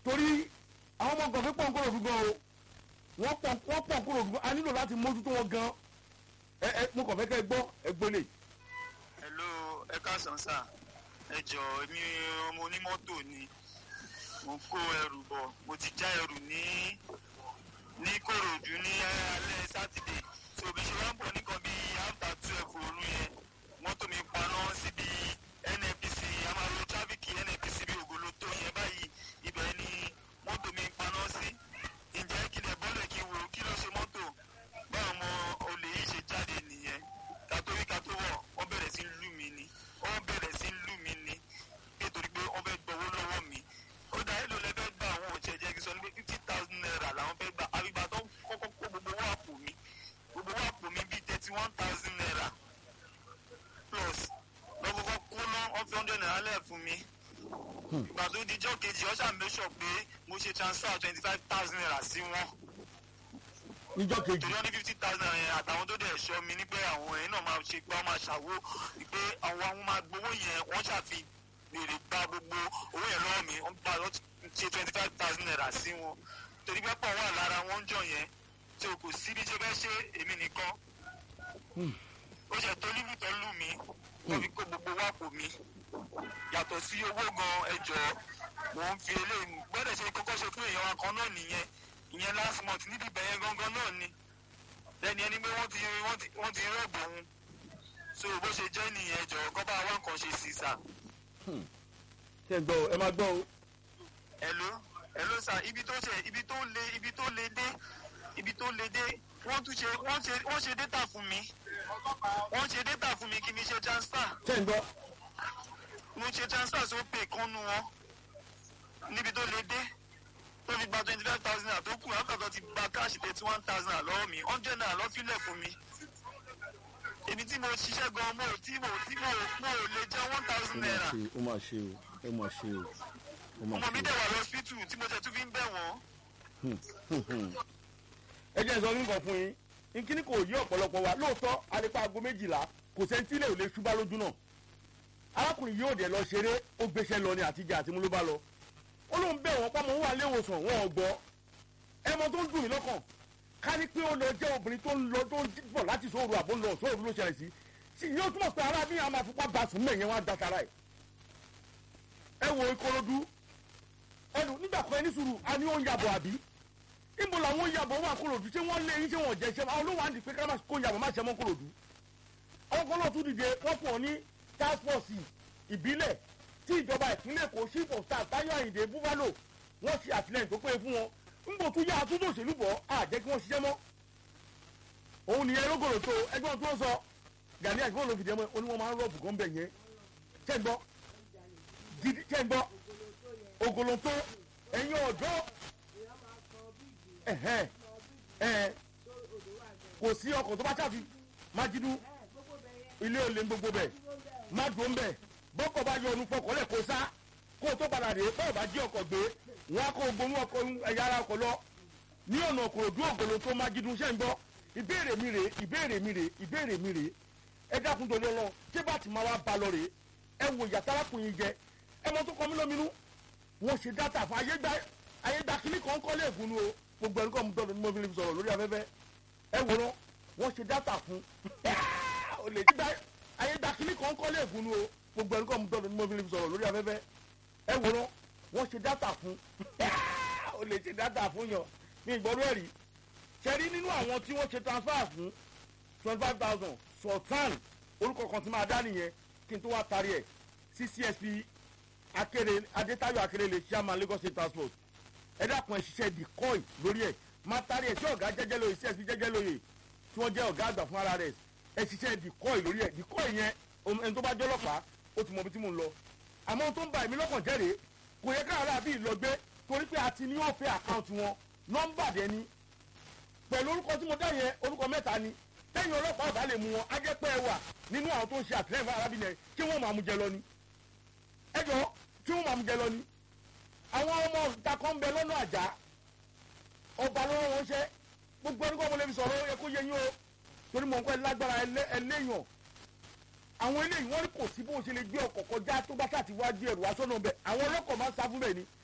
torí àwọn ọmọ gànfẹ́ pọ̀ ń kúrò dùgbọ́n o wọ́n pọ̀ wọ́n pọ̀ kúrò dùgbọ́n a nílò láti mójútó wọn gan ẹ ẹ mo kàn fẹ́ kẹ́ ẹ gbọ́ ẹ gbólé. hello ẹ káàsán sà ẹ jọ èmi ọmọ onímọ́tò ni mo kó ẹrù bọ̀ mo ti já ẹrù ní ní kòròdú ní alẹ́ sátidé so bí ṣe wá ń bọ̀ nìkan bí after twelve òru yẹn mọ́tò mi paná síbi nnpc amaro tráfíkì nnpc bí ògolo tó yẹn báyìí ibẹ̀ ni mọ́tò mi paná sí ǹjẹ́ kí lè bọ́lẹ̀ kí wo kí ló ṣe mọ́tò báwọn ọmọ olè yìí ṣe jáde nìyẹn kátó wí kátó wọ̀ wọ́n bẹ̀rẹ̀ sí lù mí ni wọ́n bẹ̀rẹ̀ sí lù mí ni nítorí pé wọ́n fẹ́ gbowó lọ́wọ́ mi ó dá èlò lẹ́fẹ́ gbà àwọn òṣèlú jẹ́ kí sọ ní pé fifty thousand naira làwọn fẹ́ gbà àbígbà tó kọ́kọ́ kó gbogbo owó àpò mi gbogbo owó àpò mi bíi thirty one thousand naira plus lọ́kọ́kọ́ kó ná wọ́n fi hundred naira lẹ̀ fún mi ìgbà tó dijọ́ kejì ọ̀ṣà mẹ́sọ̀ pé mo ṣe transfer twenty five thousand naira sí wọn níjọ́ kejì torí wọn ní fifty thousand yẹn àtàwọn tó dẹ̀ ṣọ́ mi ní pé àwọn yẹn náà máa ṣe pé wọ́n máa ṣàwó pé àwọn àwọn máa gbowó yẹn wọ́n ṣàfi béèrè gba gbogbo owó yẹn lọ́wọ́ mi wọ́n gba lọ́ ṣe twenty five thousand naira sí wọn torí pé pọ̀ wà lára wọn ń jọ yẹn tí o kò sí bí ṣe fẹ́ ṣe èmi nìkan ó ṣe tó lílù tó lù mí wọ́n fi kó gbogbo wá pò mí yàtọ̀ sí owó gan ẹjọ́ mò ń fi eléyìí gbọ́dọ̀ ṣe kọ́kọ́ ṣe fún èèyàn wa kan náà nìyẹn ìyẹn last month níbi ìbẹ̀yẹn gangan náà ni lẹ́ni ẹni pé wọ́n ti wọ́n ti wọ́n ti rọ́ọ̀bù òun so bó ṣe jẹ́ nìyẹn jọ kọ́ bá wá nǹkan ṣe sí sà. ṣe gbọ́ o ẹ máa gbọ́ o. hello hello sà ibi tó ṣe ibi tó le ibi tó le dé ibi tó le dé wọ́n tún ṣe wọ́n ṣe wọ́n ṣe data fún mi wọ́n ṣe data fún mi kí mi ṣe transfer ṣe ń gbọ́ mo ṣe transfer sí opay kan nu wọn níbi tó le dé tó fi gba twenty five thousand naira tó kù àkàtọ̀ ti gba káàṣì thirty one thousand naira lọ́wọ́ mi hundred naira lọ́ fílẹ̀ fún mi èmi tí mo ṣiṣẹ́ gan mo tí mo tí mo mo ò lè jẹ́ one thousand naira ó máa ṣe o ó máa ṣe o ó máa ọmọ mi ṣe dẹ̀ wà lọ́sítù tí mo tẹ̀ tún fi ń bẹ̀ wọ́n. o. ẹ jẹ́ sọ nǹkan fún yín nkíní kò yí ọ̀pọ̀lọpọ̀ wa lóòótọ́ arípa aago méjìlá kò sẹ́ńtílẹ̀ ò lè ṣubá lójú náà arákùnrin yóò dẹ̀ lọ ṣeré ó gbéṣẹ́ lọ ní àtijọ́ àti mú ló bá lọ ó lóun bẹ̀ wọ́n pamọ́ wà léwòsàn wọn ò gbọ́ ẹmọ tó ń dùn mí lọ́kàn ká ní pé ó lọ jẹ́ obìnrin tó ń lọ tó ń bọ̀ láti sóòrù àbó ń lọ sóòrù ló ṣẹlẹ̀ sí sí yóò túmọ̀ pé ara bí àwọn afipá bá sùn mẹ́yẹn wá da tara ẹ̀ ẹ wo ìkòròdú ẹnu nígbà kan ẹni sùúrù a ní ó ń yàbọ̀ àbí níbo làwọn yàbọ̀ wà kòròdú ṣé wọ́n lé yín ṣé wọ́n jẹ́ ṣe àwọn olówó àǹdí pé ká má kó yàbọ̀ má ṣe mọ́ kòròdú àwọn kan náà tún dìde wọ́n pọ̀ ní task force ìbílẹ̀ tí ìjọba ìpínlẹ̀ èkó chief of staff táyọ̀ àyìndé búfalo wọ́n ṣe àtìlẹ́yìn tó péye fún wọn ńgbò tún yá àtúntò òṣèlú bọ̀ á jẹ́ kí wọ́n ṣiṣẹ́ mọ́ òun nìyẹn lógoro tó ẹgbẹ́ tó ń sọ gani àgbọn ló fìdí ẹmọ ó ní wọ́n máa ń rọ́ọ̀bù gan bẹ̀ yẹn ṣẹ́ ń gbọ́ gidi ṣẹ́ ń gbọ́ ògòlò tó ẹ̀yin ọ̀dọ́ ẹ̀hẹ́n ẹ̀hẹ́n kò sí ọkọ̀ tó bá ṣàfi májídú ilé olè ń gbogbo bẹ̀ má dùn bẹ̀ bọ́kọ̀ bá yọ ọ̀nù fọkọ̀lẹ̀ kó sá kó o tó padà rèé bọ́ọ̀ bá jí ọkọ̀ gbé wọn á kó gbóhùn ọkọ̀ ẹ̀yà ara ọkọ̀ lọ ní ọ̀nà òkòròdú ògòlò tó májídú ṣẹ́ ń gbọ́ ìbéèrè mi rèé ìbéèrè mi rèé ìbéèrè mi rèé ẹ dákun tó lé lọ ṣé bá ti máa wá ba lọ rèé ẹ wò ìyá tálákùnrin jẹ ẹ mọ tó kọ mí lóminú wọn ṣe dátà fún ayégbá ayégbá kínní kan kọ́ léègùn ni o gbogbo ẹni kọ́ mu tọ́nu ní mo fi lè sọ̀rọ̀ lórí afẹ́fẹ́ ẹ wò lọ wọn ṣe dátà fún o lè gbá ayégbá kínní kan kọ́ léègùn ni o gbogbo ẹni kọ́ mu tọ́nu ní mo fi lè sọ̀rọ̀ lórí afẹ́fẹ́ ẹ wò lọ wọn ṣe dátà fún o lè ṣe dátà fún yàn ní ìgbọ́dọ̀ ẹ̀rí ṣẹ́rí nínú àwọn tí wọ́n ṣe transfer fún twenty five thousand sultan orúkọ kan tí máa dá nìyẹn kí n tó wá tarí ẹ̀ sí csp akéré adétayọ akérèlé chairman lagos state transport ẹ dákun ẹ ṣiṣẹ́ decoy lórí ẹ̀ máa tarí ẹ̀ sí ọ̀gá jẹ́jẹ́ lóye csp jẹ́jẹ́ lóye tí wọ́n jẹ́ ọ̀gá àgbà fún ara rẹ̀ ẹ ṣiṣẹ́ decoy lórí ẹ̀ decoy yẹn ẹni tó bá jẹ́ ọlọ́pàá ó ti mọ ibi tí mò ń lọ àmọ́ ohun tó ń ba èmi lọ́kàn jẹ́ rèé kò yẹ káàrà àbí ìlọgbé torí pé a ti ní òfin àkáǹtì wọn nọ́mbà dẹ́ni pẹ̀lú orúkọ tí mo dá yẹn orúkọ mẹ́ta ni tẹ́yìn ọlọ́pàá ọ̀bá lè mú wọn á jẹ́ pé ẹ wà nínú àwọn tó ń ṣe àtìlẹ́yìn fún arábìnrin yẹn kí wọ́n máa mú jẹ lọ ni ẹ jọ kí wọ́n máa mú jẹ lọ ni àwọn ọmọ ìta kan ń bẹ lọ́nà àjà ọba lọ́wọ́ wọn ṣẹ́ gbogbo ẹni kọ́ mo lè fi sọ̀rọ̀ ó yẹ kó yẹ yín o torí mọ̀ nǹkan ẹ lágbára ẹlẹ́yàn àwọn eléyìí wọ́n ní kò sí bó ṣe lè gbé ọkọ̀ kọjá tó bá ṣàti wá gbé ẹrù wá sọ́nà bẹ́ẹ̀ àwọn ọlọ́kọ̀ máa ń sá fún bẹ́ẹ̀ ni